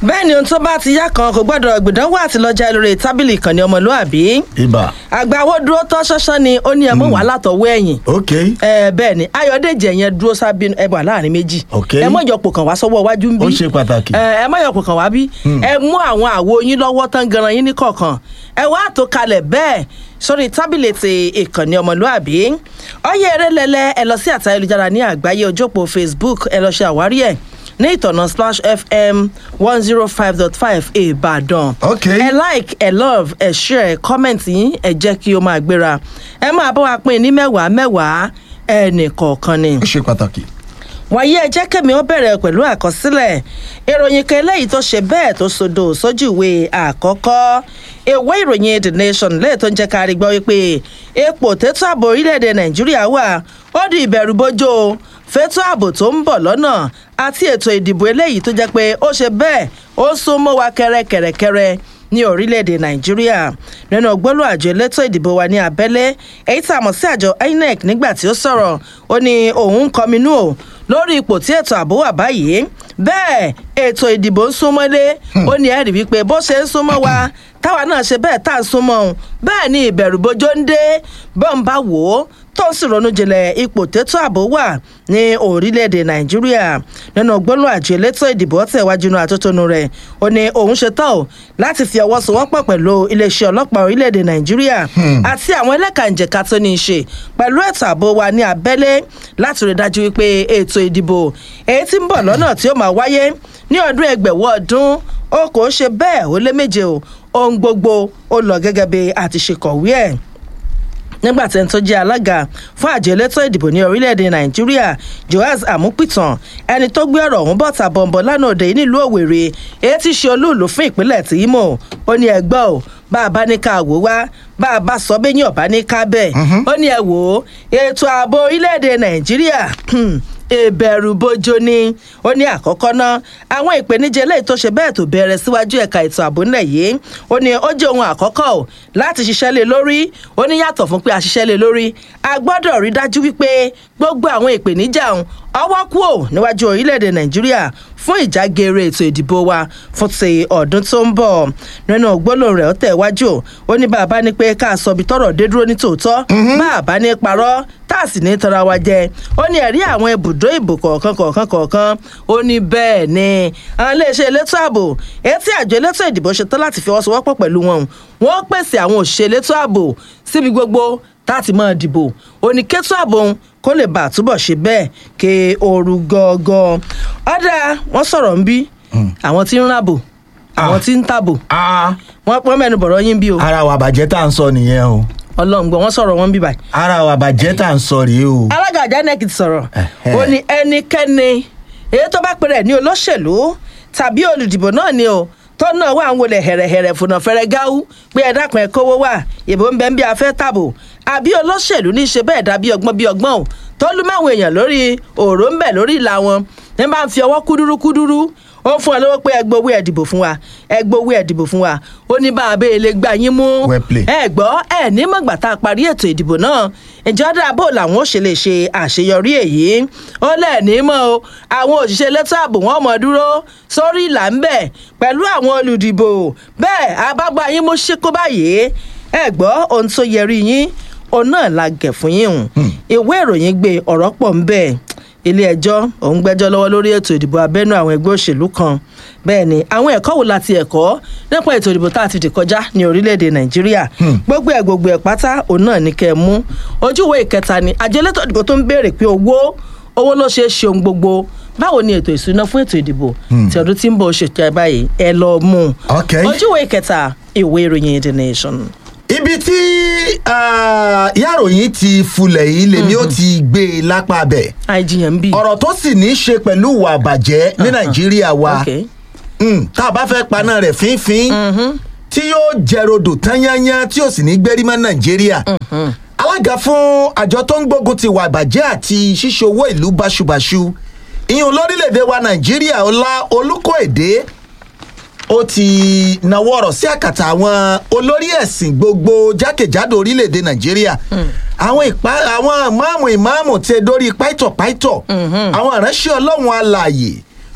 bẹ́ẹ̀ ni ohun tó bá ti yá kan kò gbọ́dọ̀ gbìdánwò àti lọ́jà lórí tábìlì ìkànnì ọmọlúàbí ibà àgbàwo dúró tán ṣánṣán ni ó ní ẹmọ wà látọwọ́ ẹ̀yìn ok ẹ bẹ́ẹ̀ ni ayọ̀dèjì ẹ̀yẹn dúró sábẹ́ ẹ wà láàrin méjì Ok. ẹ mọ̀ ìjọpọ̀ kan wá sọ́wọ́ iwájú ń bí Ó ṣe pàtàkì. ẹ ẹ mọ̀ ìjọpọ̀ kan wá bí ẹ mú àwọn àwo yín lọ́wọ́ tán ganan yín ní kọ̀ọ̀kan ẹ wá tó kalẹ̀ bẹ́ẹ̀ sórí tábìlì ti ìkànnì ọmọlúàbí ọyẹ eré lẹlẹ ẹ lọ sí àtà ayélujára ní àgbáyé ojópò facebook ẹ lọ ṣe àwárí ẹ ní ìtọ̀nà splash fm one zero five dot five ìbàdàn Ok. ẹ like ẹ love ẹ share ẹ comment yín ẹ jẹ́ kí ó máa gbéra ẹ máa bá wa pín ní mẹ́wàá mẹ́wàá ẹnì kọ̀ọ̀kan ni ó ṣe pàtàkì. wàyí ẹ jẹ́ kẹ́mi ó bẹ̀rẹ̀ pẹ̀lú àkọsílẹ̀ ìròyìn kan eléyìí tó ṣe bẹ́ẹ̀ tó sodo sójú ìwé àkọ́kọ́ ìwé ìròyìn the nation lẹ́yìn tó ń jẹ́ ká rí gbọ́ wípé ipò tètò ààbò orílẹ̀-èdè nàìjíríà wà ó di ìbẹ̀rù bójó fẹ́tọ́ ààbò tó ń bọ̀ lọ́nà àti ètò ìdìbò eléyìí tó jẹ́ pé ó ṣe bẹ́ẹ̀ ó sún mọ́ wa kẹ́rẹ́kẹ́rẹ́kẹ́rẹ́ ní orílẹ̀-èdè nàìjíríà nínú gbólú àjọ elétò ìdìbò wa ní abẹ́lé èyí tá a mọ̀ sí àjọ inec nígbà tí ó sọ̀rọ̀ ó ní òun ń kọminú o lórí ipò tí ètò ààbò wà báyìí bẹ́ẹ̀ ètò ìdìbò ń súnmọ́lé ó ní ẹ̀rí wípé bó ṣe ń súnmọ́ wa táwa náà ṣe bẹ́ẹ̀ tá à ń súnmọ́ òun bẹ́ẹ̀ ni ìbẹ̀rù bójó ń dé bọ́n bá wò ó tó ń sì ronú jinlẹ̀ ipò tètò ààbò wà ní orílẹ̀-èdè nàìjíríà nínú gbólóhùn àjọ elétò ìdìbò tẹ̀wájú inú àtótónu rẹ̀ ó ní òun ṣe tán o láti fi ọwọ́ sowọ́pọ̀ pẹ̀lú iléeṣẹ́ ọlọ́pàá orílẹ̀-èdè nàìjíríà àti àwọn ẹlẹ́kànjẹ̀ka tó ní í ṣe pẹ̀lú ètò ààbò wa ní abẹ́lé láti rí dájú wípé ètò ìdìbò èyí tí ń bọ̀ lọ́nà tí ó máa wáyé ní ọdún ẹgbẹ̀wọ́ ọdún ó kò ṣe bẹ́ẹ̀ ó lé méje o ohun gbogbo ó lọ gẹ́gẹ́ bí àti ṣe kọ̀wé ẹ̀ nígbà tí ẹni tó jẹ́ alága fún àjọ elétò ìdìbò ní orílẹ̀-èdè nàìjíríà joaz amupitan ẹni tó gbé ọ̀rọ̀ ọ̀hún bọ̀tà bọ̀m̀bọ̀ lánàá òde yìí nílùú òwèrè èyí tí ṣe olúùlú fún ìpínlẹ̀ tí imo ó ní ẹgbẹ́ o bá a bá ní ká wò wá bá a bá sọ bẹ́yìn ọ̀bá ní ká bẹ́ẹ̀ ó ní ẹ wò ó ètò ààbò orílẹ̀-èdè nàìjíríà ìbẹ̀rù bojo ni ó ní àkọ́kọ́ náà àwọn ìpèníjà eléyìí tó ṣe bẹ́ẹ̀ tó bẹ̀rẹ̀ síwájú ẹ̀ka ètò ààbò ńlẹ̀ yìí ó ní ó jẹ́ ohun àkọ́kọ́ ò láti ṣiṣẹ́ lé lórí ó ní yàtọ̀ fún pé a ṣiṣẹ́ lé lórí a gbọ́dọ̀ rí dájú wípé gbogbo àwọn ìpèníjà ọ̀hún ọwọ́ kú ò níwájú orílẹ̀-èdè nàìjíríà fún ìjágeere ètò ìdìbò wa fún ti ọdún tó ń bọ̀ nínú gbólóhùn rẹ̀ ó tẹ̀ wájú ó ní bàbá ní pé ká sọ ibi tọrọ dé dúró ní tòótọ́ bàbá ní parọ́ tá a sì ní tara wa jẹ ó ní ẹ̀rí àwọn ibùdó ìbò kọ̀ọ̀kan kọ̀ọ̀kan kọ̀ọ̀kan ó ní bẹ́ẹ̀ ni àwọn iléeṣẹ́ elétò ààbò etí àjọ elétò ìdìbò ṣetán láti fi ọwọ́sowọ́pọ̀ pẹ̀lú wọn wọ́n pèsè àwọn òṣìṣẹ́ elétò ààbò síbi gbogbo táti máa dìbò òní kẹ́tọ́ ààbò òun kó lè bá àtúbọ̀ ṣe bẹ́ẹ̀ ké ooru gangan ọ̀dà wọ́n sọ̀rọ̀ ń bí àwọn tí ń ràbò àwọn tí ń tàbò wọ́n pọ́n mẹ́nu bọ̀rọ̀ yín bí o ara wa bàjẹ́ tá à ń sọ nìyẹn o ọlọ́run gbọ́ wọ́n sọ̀rọ̀ wọn bí báyìí ara wa bàjẹ́ tá à ń sọ rèé o. alága àjánẹ́k ti sọ̀rọ̀ Ẹ̀hẹ́. ó ní ẹnikẹ́ni èyí tó bá pèrè ní olóṣèlú tàbí olùdìbò náà ni o tó náà wà ń wọlé hẹ̀rẹ̀hẹ̀rẹ̀ fúnà fẹ́rẹ́ gáú pé ẹ dákun ẹ kówó wà ìbò ń bẹ ń bí afẹ́ tàbò àbí olóṣèlú ní í ṣe bẹ́ẹ̀ dàbí ọgbọ́n bí ọgbọ́n o tó lú máwọn èèyàn lórí òòró ń bẹ̀ lórí ìlà wọn ní bá ń fi ọwọ́ kúdúrú kúdúrú ó ń fún ọ lówó pé ẹ gbowó ẹ dìbò fún wa ẹ gbowó ẹ dìbò fún wa ó ní bá a bẹ́ẹ̀ lè gbà yín mú Well played. ẹ gbọ́ ẹ ní mọ̀gbà tá a parí ètò ìdìbò náà ìjọ dáàbò làwọn ò ṣe lè ṣe àṣeyọrí èyí ó lẹ́ẹ̀ní mọ́ o àwọn òṣìṣẹ́ elétò ààbò wọn mọ̀ dúró sórí ìlà ń bẹ̀ pẹ̀lú àwọn olùdìbò bẹ́ẹ̀ abágbá yín mú ṣíkó báyìí ẹ gbọ́ ohun tó yẹrí yín òun náà la gẹ̀ fún yín hùn ìwé ìròyìn gbé ọ̀rọ̀ pọ̀ ń bẹ́ẹ̀ ilé ẹjọ́ òun gbẹ́jọ́ lọ́wọ́ lórí ètò ìdìbò abẹ́nú àwọn ẹgbẹ́ òṣèlú kan bẹ́ẹ̀ ni àwọn ẹ̀kọ́ wo láti ẹ̀kọ́ nípa ètò ìdìbò tá a ti dì kọjá ní orílẹ̀-èdè nàìjíríà gbogbo ẹ̀ gbogbo ẹ̀ pátá òun náà ní kẹ́ ẹ mú ojúwe ìkẹta ni àjọ elétò ìdìbò tó ń béèrè pé owó owó ló ṣe é ṣe ohun gbogbo báwo ni ètò ìṣúná fún ètò ìdìbò tí ọdún tí ń bọ̀ ṣètò ẹ̀ báyìí ẹ lọ mú un Okay. ojúwe ìkẹta ìwé ìròyìn the nation. ibi tí ah, ìyáròyìn ti fulẹ̀ yìí lèmi ó ti gbé e lápá bẹ̀ àìjiyàn ń bì. ọ̀rọ̀ tó sì ní í ṣe pẹ̀lú ìwà àbàjẹ́ ní nàìjíríà wa Okay. Mm, tá a bá fẹ́ paná rẹ̀ fínfín tí yóò jẹrodò tán yányán tí yóò sì ní gbérí mọ́ nàìjíríà alága fún àjọ tó ń gbógun ti ìwà àbàjẹ́ àti ṣíṣe owó ìlú báṣubàṣu ìyún lórílẹ̀‐èdè wa nàìjíríà ọlá olùkóèdè ó ti nawọ́ ọ̀rọ̀ sí àkàtà àwọn olórí ẹ̀sìn gbogbo jákèjádò orílẹ̀‐èdè nàìjíríà àwọn ìpá àwọn ìmáàmù ìmáàmù ti dórí páìtọ̀ páìtọ̀ àwọn ìránṣẹ́ ọlọ́run alààyè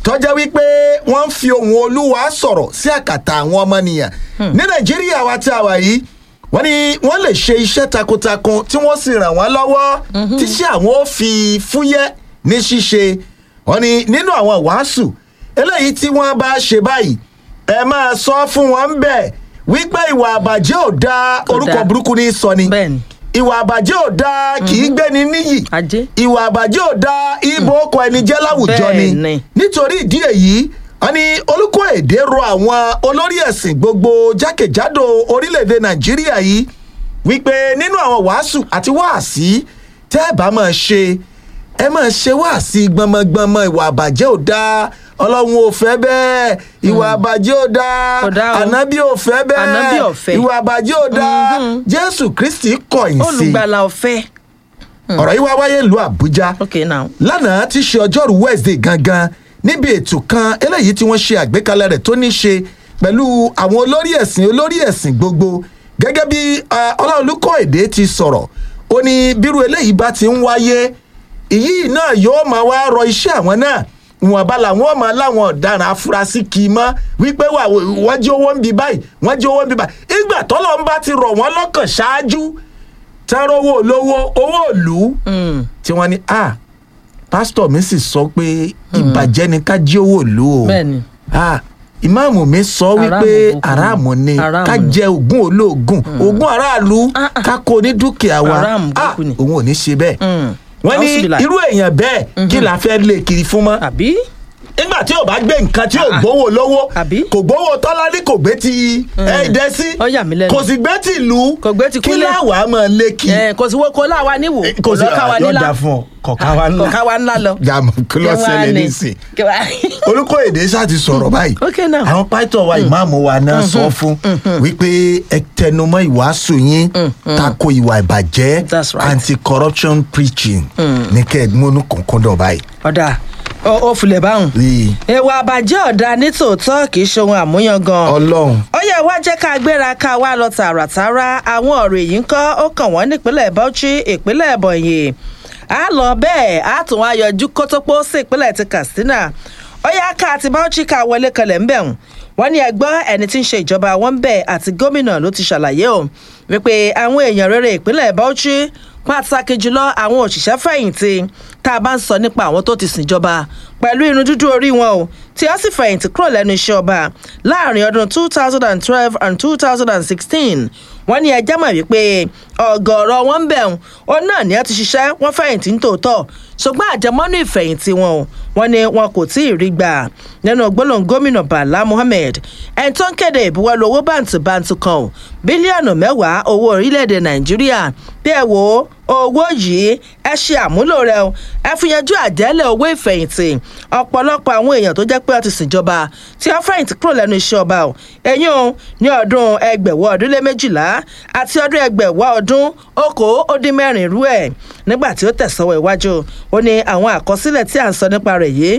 tọ́já wípé wọ́n ń fi ohun olúwa sọ̀rọ̀ sí àkàtà àwọn ọmọnìyàn ní nàìjíríà wa tí a wà yìí wọ́n ní wọ́n lè ṣe iṣẹ́ takuntakun tí wọ́n sì ràn wọ́n lọ́wọ́ tíṣẹ́ àwọn ò fi fúyẹ́ ní ṣíṣe wọ́n ní nínú àwọn wàásù eléyìí tí wọ́n bá ṣe báyìí ẹ máa sọ fún wọn ń bẹ̀ wípé ìwà àbàjẹ́ ò da orúkọ dáa. burúkú ní sọ ni Bẹ́ẹ̀ni. ìwà àbàjẹ́ ò da kì í gbéni níyì Ajé. ìwà àbàjẹ́ ò da ibo ọkọ̀ ẹni jẹ́ láwùjọ ni Bẹ́ẹ̀ni. nítorí ìdí èyí wọn ní olùkọ́ èdè rọ àwọn olórí ẹ̀sìn gbogbo jákèjádò orílẹ̀-èdè nàìjíríà yìí wípé nínú àwọn wàásù àti wáàsí tẹ́ ẹ bá máa ṣe ẹ máa ṣe wáàsí gbọmọgbọmọ ìwà àbàjẹ́ ò dáa ọlọ́run ò fẹ́ bẹ́ẹ̀ ìwà àbàjẹ́ ò dáa Kò dáa o. ànábì ò fẹ́ bẹ́ẹ̀ Ànábì ò fẹ́. ìwà àbàjẹ́ ò dáa jésù kristi kọ̀yìn sí i olùgbàlà ọ̀fẹ́. ọ̀rọ̀ yìí wá wáyé ìlú àbújá ok now. lánàá ti ṣe ọjọ́rú wednesday gangan níbi ètò kan eléyìí tí wọ́n ṣe àgbékalẹ̀ rẹ̀ tó ní ṣe pẹ̀lú àwọn olórí ẹ̀sìn olórí ẹ̀sìn gbogbo gẹ́gẹ́ bí ah, ọláolúkọ èdè ti sọ̀rọ̀ ó ní bírú eléyìí bá ti ń wáyé èyí náà yóò máa wá rọ iṣẹ́ àwọn náà ìwọ̀nba làwọn máa láwọn ọ̀daràn afurasí kì í mọ́ wípé wà wọ́n jí owó ń bi báyìí wọ́n jí owó ń bi báyìí ìgbà tọ́lọ́ ń bá ti rọ̀ wọ́n lọ́kàn ṣáájú tẹ́rọ owó olówó owó ìlú tí wọ́n ní a pásítọ̀ mi sì sọ pé ìbàjẹ́ ni ká jí owó ìlú o Bẹ́ẹ̀ni. a ìmáàmù mi sọ wípé Aráàmù aráàmù ni Aráàmù ká ni. jẹ ogún olóògùn ogún aráàlú Ah, ah. ká kó ní dúkìá wa Aráàmù a burúkú ni. òun ò ní ṣe bẹ́ẹ̀ Mm. wọ́n ní Auzubillah. irú èèyàn bẹ́ẹ̀ kí la fẹ́ lé kiri fún mọ́ àbí. nígbà tí ò bá gbé nǹkan tí ò gbówó lówó Àbí? kò gbówó tọ́lání kò gbé ti ẹ̀ẹ́dẹ́ sí Ó yà mí lẹ́nu. kò sì gbé ti ìlú Kò gbé ti kí kúnlẹ̀. láwàá máa lé kí ẹ kò sí wo kó láwa níwò kò sí lọ́ka wa nílá yọ̀ọ̀dà fún ọ kọ̀ọ̀ká wa ńlá kọ̀ọ̀ká wa ńlá lọ. gàmù kí ló Kí wá ṣẹlẹ̀ ní? nísìn Kí wá- olùkọ́ èdè ṣáà ti sọ̀rọ̀ báyìí Okay now. àwọn pásítọ̀ wa ìmáàmù wa náà sọ fún wípé ẹ tẹnumọ́ ìwàásù yín tako ìwà ìbàjẹ́ That's right. anti-corruption preaching ní kẹ́ẹ̀dúnmọ́nù kọ̀ọ̀kan báyìí. ọ̀dà ó ó filẹ̀ báwọn. Rí i. ìwà àbàjẹ́ ọ̀dà nítòótọ́ kì í ṣe ohun àmúyangàn. ọlọ́run ó yẹ wá jẹ́ ká gbéra ká wá lọ tààràtàrà àwọn ọ̀rọ̀ èyí ń kọ́ ó kàn wọ́n nípínlẹ̀ Bauchi ìpínlẹ̀ Ebonyi a lọ bẹ́ẹ̀ a tún wá yọjú kótópó sí ìpínlẹ̀ ti Katsina ó yá ká àti Bauchi ká wọlé kanlẹ̀ ń bẹ̀ wọ́n wọ́n ní ẹgbọ́n ẹni tí ń ṣe ìjọba wọn bẹ̀ àti gómìnà ló ti ṣàlàyé o wípé àwọn èèyàn rere ìpínlẹ̀ Bauchi pàtàkì jùlọ àwọn òṣìṣẹ́ fẹ̀yìntì tá a bá ń sọ nípa àwọn tó ti sìnjọba pẹ̀lú irun dúdú orí wọn o tí ó sì fẹ̀yìntì kúrò lẹ́nu iṣẹ́ ọba láàrin ọdún two thousand and twelve and two thousand and sixteen wọ́n ní ẹjẹ́ mọ̀ wípé ọ̀gọ̀ọ̀rọ̀ wọn ń bẹ̀rùn òun náà ni ẹ ti ṣiṣẹ́ wọ́n fẹ̀yìntì ní tòótọ́ ṣùgbọ́n àjẹmọ́nú ìfẹ̀yìntì wọn o wọ́n ní wọn kò tí ì rí gbà nínú gbólóhùn gómìnà Bala Mohammed ẹni tó ń kéde ìbuwọ́lù owó bàǹtìbàǹtì kan o bílíọ̀nù mẹ́wàá owó orílẹ̀-èdè Nàìjíríà bí ẹ wò ó owó yìí ẹ ṣe àmúlò rẹ o ẹ fi yanjú àjẹ́lẹ̀ owó ìfẹ̀yìntì ọ̀pọ̀lọpọ̀ àwọn èèyàn tó jẹ́ pé wọ́n ti ṣèjọba tí wọ́n fẹ̀yìntì kúrò lẹ́nu iṣẹ́ ọba o ẹ̀yìn o ní ọdún ẹgbẹ̀wọ́ ọdún lé méjìlá àti ọdún ẹgbẹ̀wọ́ ọdún okòó ó dín mẹ́rin irú ẹ̀ nígbà tí ó tẹ̀sọ́wọ́ iwájú ó ní àwọn àkọsílẹ̀ tí à ń sọ nípa rẹ̀ yìí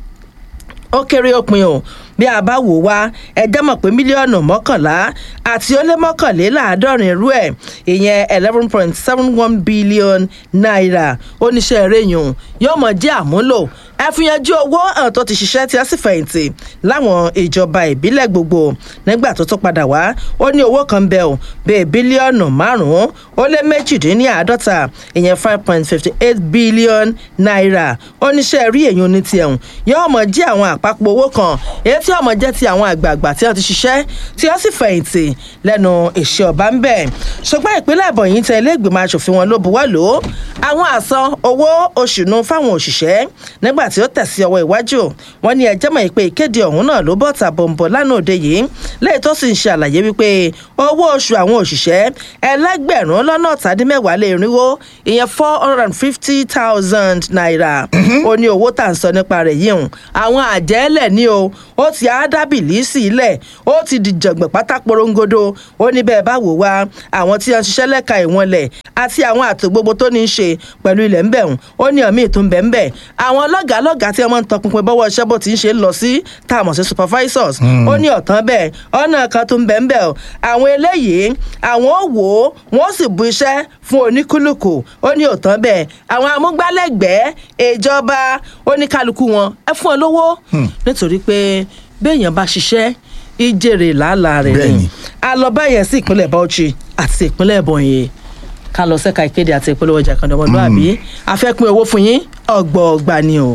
ó kéré òpin o bí a bá wò wá ẹjẹ́ mọ̀ pé mílíọ̀nù mọ́kànlá àti ó lé mọ́kànléláàádọ́rin irú ẹ̀ ìyẹn eleven point seven one billion naira oníṣẹ́ eréyùn yóò mọ̀ jẹ́ àmúlò ẹ fi yanjú owó hàn tó ti ṣiṣẹ́ tí a sì fẹ̀yìntì láwọn ìjọba ìbílẹ̀ gbogbo nígbà tó tó padà wá ó ní owó kan bẹ́ẹ̀ o bíi bílíọ̀nù márùn-ún ó lé méjìdínláàádọ́ta ìyẹn five point fifty eight billion naira oníṣẹ́ rí èyí ní tiẹ̀ hùn yóò mọ̀ jẹ́ àwọn àpapọ̀ owó kan èyí tí ọmọ jẹ́ ti àwọn àgbààgbà tí wọ́n ti ṣiṣẹ́ tí wọ́n sì fẹ̀yìntì lẹ́nu ìṣe ọba ń bẹ̀ ṣùgbọ́n ìpínlẹ̀ Ebonyi tẹ ilé ìgbìmọ̀ asòfin wọn ló buwọ́ lò ó àwọn àsan owó oṣù nu fáwọn òṣìṣẹ́ nígbà tí ó tẹ̀sí ọwọ́ iwájú wọn ní ẹjẹ́ mọ̀ pé ìkéde ọ̀hún náà ló bọ̀ tàbọ̀nbọ̀ lánàá òde yìí lẹ́yìn tó sì ń ṣe àlàyé wípé owó oṣù àwọn òṣìṣẹ́ ẹlẹ́gbẹ̀rún lọ́nà ọ̀tàdínmẹ́wàá lé irínwó ìyẹn four hundred and fifty thousand naira ó ní owó tà ń sọ nípa rẹ̀ yìí hùn àwọn àjẹ́lẹ̀ ní o ó ti àádábìlì sílẹ̀ ó ti dìjọ̀gbọ̀n pátá porongodo ó ní bẹ́ẹ̀ bá wò wá àwọn tí wọ́n ṣiṣẹ́ lẹ́ka ìwọ̀nlẹ̀ àti àwọn àtò gbogbo tó ní í ṣe pẹ̀lú ilẹ̀ ńbẹ̀hùn ó ní ọ̀mí ìtún bẹ́ẹ̀ àwọn ọlọ́gàá lọ́gàá tí wọ́n ń tọpinpin bọ́wọ́ iṣẹ́ bó ti ń ṣe ń lọ sí tá a mọ̀ sí supervisors ó ní ọ̀tán bẹ́ẹ̀ ọ̀nà kan tó ń bẹ̀ ń bẹ̀ ọ́ àwọn eléyìí àwọn ò wò ó wọ́n sì bu iṣẹ́ fún oníkúlùkù ó ní ọ̀tán bẹ́ẹ̀ àwọn amúgbálẹ́gbẹ̀ẹ́ ìjọba oníkálukú wọn ẹ fún ọ lówó nítorí pé béèyàn bá ṣiṣẹ́ ìjèrè làálàá rẹ̀ Bẹ́ẹ̀ni. ni a lọ báyẹn sí ìpínlẹ̀ Bauchi àti ìpínlẹ̀ Ebonyi ká lọ sẹ́ka ìkéde àti ìpolówó ọjà kan ọmọlúwàbí afẹ́pín owó fún yín ọgbọ̀ọgba ni o.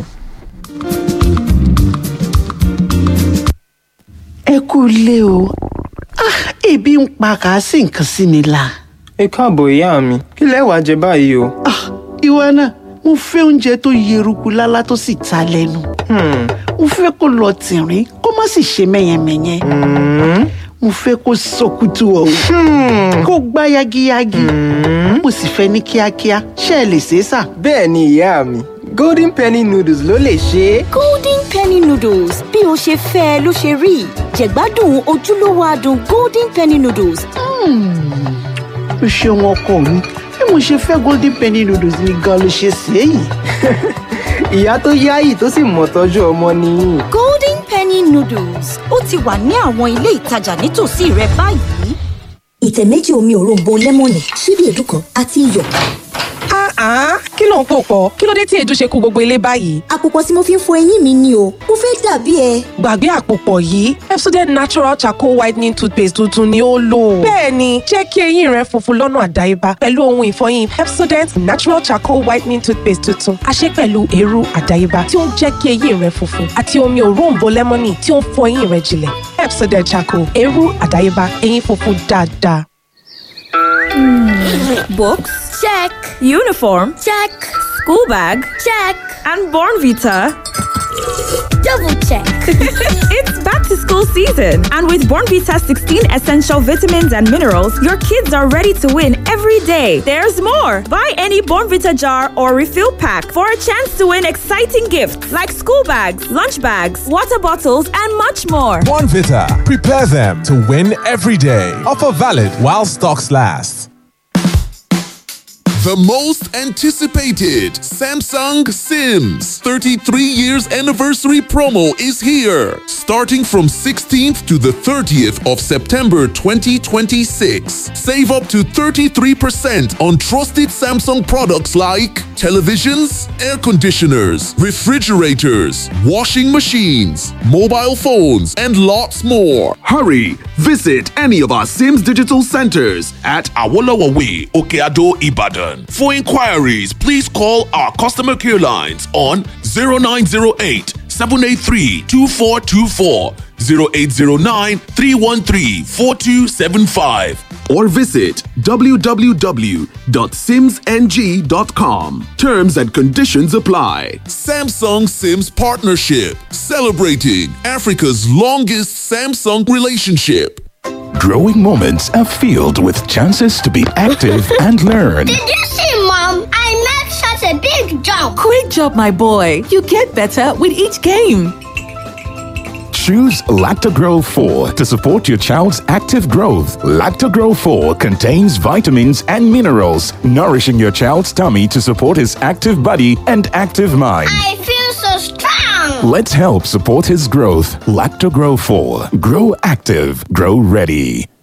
ẹ kú ilé o Ah, ebi ń pa kà á sì nǹkan sí mi la. ẹ káàbọ̀ ìyá mi kí lẹ wàá jẹ báyìí o. Ah, ìwọ náà mo fẹ́ oúnjẹ tó yeruku lálá tó sì ta lẹ́nu. Hmm, mo fẹ́ kó lọ tìrín kó má sì ṣe mẹ́yẹmẹ́yẹ. mo fẹ́ kó sọkútù ọ̀hún kó gbá yagiyagi. mo sì fẹ́ ní kíákíá ṣé ẹ lè ṣe é sà. bẹ́ẹ̀ ni ìyá mi golden penny noodles ló lè ṣe é. golden penny noodles bí o ṣe fẹ́ ẹ ló ṣe rí jẹ̀gbádùn ojúlówó adùn golden penny noodles o ṣeun ọkọ mi bí mo ṣe fẹ́ golden penny noodles ni gan ló ṣe ṣe é yìí. ìyá tó yáyì tó sì mọ̀ tọ́jú ọmọ nìyí. golden penny noodles ó ti wà ní àwọn ilé ìtajà nítòsí rẹ báyìí. ìtẹ̀ méjì omi òróǹbó lẹ́mọ̀nì ṣíbí èédú kan àti iyọ̀. Ah, kí ló ń pò pọ̀? Kí ló dé tí èédú ṣe kó gbogbo ilé báyìí? àpòpọ̀ tí mo fi ń fọ eyín mi ni o mo fẹ́ dàbí ẹ. Gbàgbé àpòpọ̀ yìí, Pepsodent Natural Charcoal Whitening Toothpaste tuntun ni ó lò. Bẹ́ẹ̀ni, jẹ́ kí eyín rẹ funfun lọ́nà àdáyébá pẹ̀lú ohun ìfọyín Pepsodent Natural Charcoal Whitening Toothpaste tuntun. A ṣe pẹ̀lú eérú àdáyébá tí ó ń jẹ́ kí eyín rẹ funfun àti omi òróǹbó lẹ́mọ́nì tí ó ń fọ eyín rẹ jinlẹ̀. Pepsodent Charcoal, eérú àdáyébá, eyín funfun dáadáa. Books? Check. Uniform? Check. School bag? Check. And Born Vita? double check. It's back to school season. And with Born Vita 16 essential vitamins and minerals, your kids are ready to win every day. There's more. Buy any Born Vita jar or refill pack for a chance to win exciting gifts like school bags, lunch bags, water bottles, and much more. Vita. Prepare them to win every day. Offer valid while stocks last. The most anticipated Samsung Sims 33 years anniversary promo is here. Starting from 16th to the 30th of September 2026. Save up to 33% on trusted Samsung products like televisions, air conditioners, refrigerators, washing machines, mobile phones, and lots more. Hurry! Visit any of our Sims digital centers at Awolowo Way, Okeado, Ibadan. For inquiries, please call our customer care lines on 0908 783 2424, 0809 313 4275, or visit www.simsng.com. Terms and conditions apply. Samsung Sims Partnership, celebrating Africa's longest Samsung relationship. Growing moments are filled with chances to be active and learn. Did you see, Mom? I made such a big jump. Great job, my boy. You get better with each game. Choose Lactogro 4 to support your child's active growth. Lactogro 4 contains vitamins and minerals, nourishing your child's tummy to support his active body and active mind. I feel so strong. Let's help support his growth. Lactogro 4. Grow active. Grow ready.